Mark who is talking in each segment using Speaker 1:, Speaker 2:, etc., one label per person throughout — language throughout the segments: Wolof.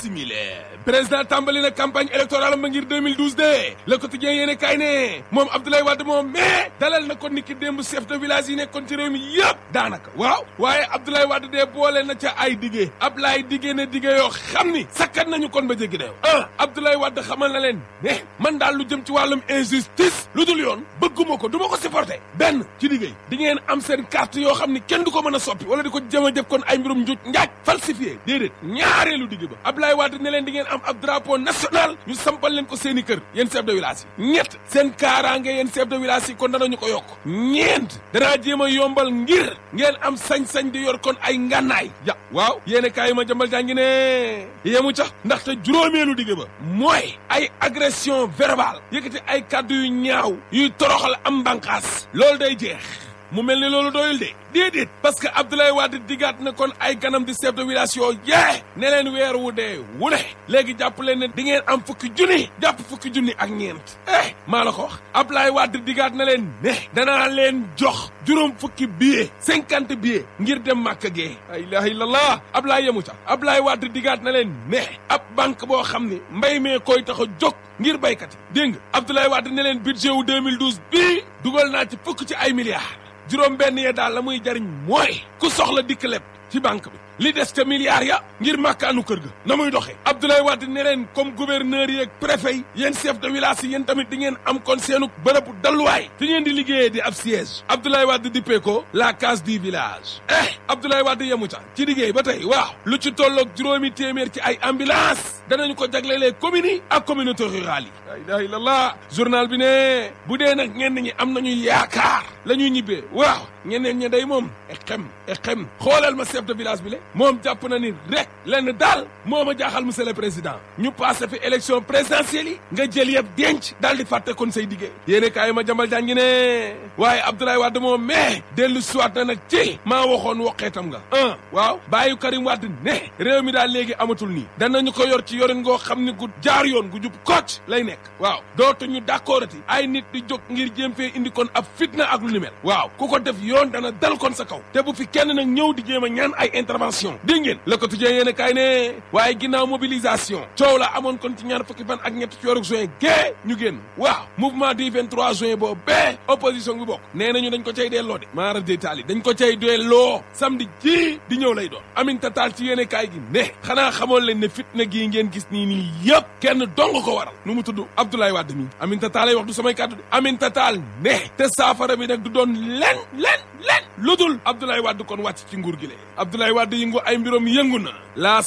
Speaker 1: bisimile président tàmbali na campagne électorale ba ngir 2012 de le quotidien yéene kaay ne moom Abdoulaye Wade moom mais dalal na ko niki démb chef de village yi nekkoon ci réew mi yëpp daanaka waaw waaye Abdoulaye Wade de boole na ca ay diggé Ablaye diggé na diggé yoo xam ni sakkat nañu kon ba jéggi dayoo ah Abdoulaye Wade xamal na leen ne man daal lu jëm ci wàllum injustice lu dul yoon bëgguma ko du ma ko supporter benn ci liggéey di ngeen am seen carte yoo xam ni kenn du ko mën a soppi wala di ko jëm a jëf kon ay mbirum njuuj njaaj falsifié déedéet ñaareelu digg ba Abdoulaye Wade ne leen di ngeen am ab drapeau national ñu sampal leen ko seen i kër yéen chef de village yi ñett seen kaaraange yéen chef de village yi kon danañu ko yokk ñeent danaa jéem a yombal ngir ngeen am sañ-sañ di yor kon ay ngànnaay ya waaw yéene kaay yi ma jëmbal jàngi ne yemu ca ndaxte juróomeelu digg ba mooy ay agression verbale yëkkati ay kàddu yu ñaaw yuy toroxal am mbànqaas loolu day jeex mu mel ni loolu doyul de déedéet parce que Abdoulaye Wade digaat na kon ay ganam di chef de village yoo yee ne leen weer wu dee wu ne léegi jàpp leen ne di ngeen am fukki junni jàpp fukki junni ak ñeent eh maa la ko wax Abdoulaye Wade digaat na leen ne danaa leen jox juróom fukki billet cinquante billet ngir dem màkk gee la ilaha illallah Abdoulaye yemu ca Abdoulaye Wade digaat na leen ne ab banque boo xam ne mbay mee koy tax a jóg ngir baykat yi dégg nga Abdoulaye Wade ne leen budget wu 2012 bii dugal naa ci fukk ci ay milliards juróom benn yee daal la muy jariñ mooy ku soxla dikk leb ci banque bi li des ca milliards ya ngir màkkaanu kër ga na muy doxee Abdoulaye Wade ne leen comme gouverneur yi ak préfet yi yéen chef de village yi yéen tamit di ngeen am kon seenu bërëbu dalluwaay fi ngeen di liggéeyee di ab siège Abdoulaye Wade dippee ko la case du village eh Abdoulaye Wade yemu ca ci liggéey ba tey waaw lu ci tolloog juróomi téeméer ci ay ambulance danañu ko jaglelee communes yi ak communauté rurale yi la ilaha illallah journal bi ne bu dee nag ñenn ñi am nañu yaakaar la ñuy ñibbee waaw ñeneen ña day moom e xem e xem xoolal ma chef de village bi le moom jàpp na ni rek lenn daal moo ma jaaxal monsieur le président ñu passé fi élection présidentielle yi nga jël yëpp denc daal di fàtte kon say diggée yéene kaay ma jambal jàngi ne waaye Abdoulaye Wade moom mais dellu siwaat na nag ci maa waxoon woqeetam nga un waaw bàyyi Karim Wade ne réew mi daal léegi amatul nii danañu ko yor ci yorin ngoo xam ni gu jaar yoon gu jub kocc lay nekk waaw dootuñu d'accord ati ay nit di jóg ngir jéem fee indi kon ab fitna ak lu ni mel waaw ku ko def yoon dana dal kon sa kaw te bu fi kenn nag ñëw di jéem a ñaan ay intervention dégg ngeen le quotidien yéen kaay ne waaye ginnaaw mobilisation coow la amoon kon ci ñaar fukki fan ak ñett ci weeru juin gée ñu génn waaw mouvement du 23 juin boobu bee opposition bi bokk nee nañu dañ ko cay delloo de maara détaali dañ ko cay delloo samedi ji di ñëw lay doon Aminata Tall ci yéen kaay gi ne xanaa xamoon leen ne fitna gii ngeen gis nii nii yëpp kenn dong ko waral nu mu tudd Abdoulaye Wade mi Aminata Tall ay wax du samay kàddu de Aminata Tall ne te saafara bi nag du doon len len len lu dul Abdoulaye Wade kon wàcc ci nguur gi le Abdoulaye Wade yëngu ay mbirom yëngu na laas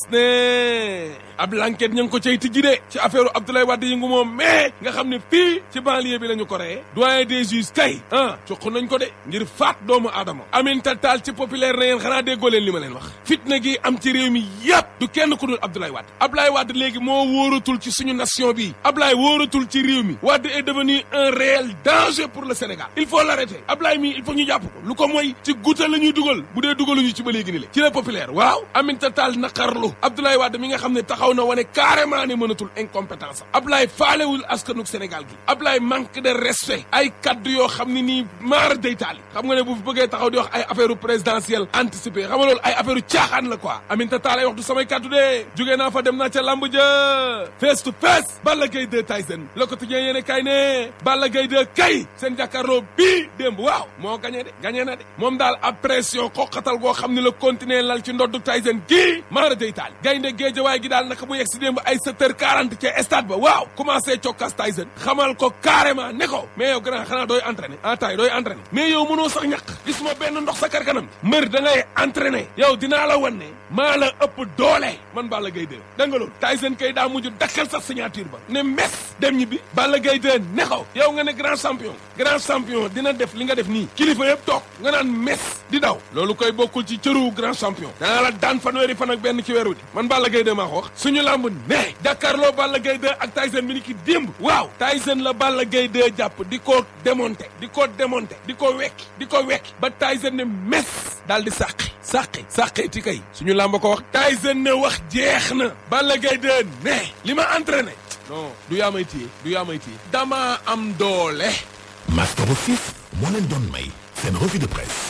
Speaker 1: ne ab lanket ña ngi ko cay tijji de ci affaire Abdoulaye Wade yëngu moom mais nga xam ne fii ci banlieue bi la ñu ko reyee doyen des juges tey ah cuq nañ ko de ngir faat doomu aadama Aminata Tall ci populaire na yéen xanaa déggoo leen li ma leen wax fitna gi am ci réew mi yëpp du kenn ku dul Abdoulaye Wade Abdoulaye Wade léegi moo wóoratul ci suñu nation bi Abdoulaye wóoratul ci réew mi Wade est devenu un réel danger pour le Sénégal il faut l'arrêter Abdoulaye mi il faut ñu jàpp ko lu ko mooy ci guuta la ñuy dugal bu dee dugaluñu ci ba léegi ni le ci la populaire waaw Aminata Tall naqarlu Abdoulaye Wade mi nga xam ne taxaw na wane carrément ne mënatul incompétence am Abdoulaye faalewul askanuk Sénégal gi Abdoulaye manque de respect ay kaddu yoo xam ne nii maar day taali xam nga ne bu fi bëggee taxaw di wax ay affaire présidentielle anticipée xam nga loolu ay affaire caaxaan la quoi Aminata Tall ay wax du samay kaddu de jógee naa fa dem naa ca lamb ja face to face Balla Gaye 2 Tyson Le Quotidien yéene kay ne Balla Gaye 2 kay seen jàkkaarloo bii démb waaw moo gagné de gagné na de moom daal ab pression xoqatal goo xam ne la continuer lal ci ndoddu Tyson kii maara day taali gaynde géejawaay gi daal naka mu yegg si démb ay 7 heures 40 ca stade ba waaw commencé cokkas Tyson xamal ko carrément ne ko mais yow grand xanaa dooy entraîné ah tay dooy entraîné mais yow mënoo sax ñàkk gis ma benn ndox sa karkanam mbër da ngay entraîné yow dinaa la wan ne maa la ëpp doole man Balla Gaye 2 da nga loolu Tyson kay daa mujj dakkal sax signature ba ne mes dem ñibbi Balla Gaye 2 ne ko yow nga ne grand champion grand champion dina def li nga def nii kilifa yëpp toog nga naan mes di daw loolu koy bokkul ci cëru grand champion danaa la daan fanweeri fan ak benn ci weeru di man Balla Gaye 2 maa ko wax suñu lamb ne jàkkaarloo Balla Gaye 2 ak Tyson bi ni ki démb waaw Tyson la Balla Gaye 2 jàpp di ko démonté di ko démonté di ko wekki di ko wekki ba Tyson ne mes daal di sàqi sàqi sàqi ti kay suñu làmb ko wax Tyson ne wax jeex na Balla Gaye 2 ne li ma entraîné non du yaa may téye du yaa may téye dama am doole
Speaker 2: Master Office moo leen doon may seen revue de presse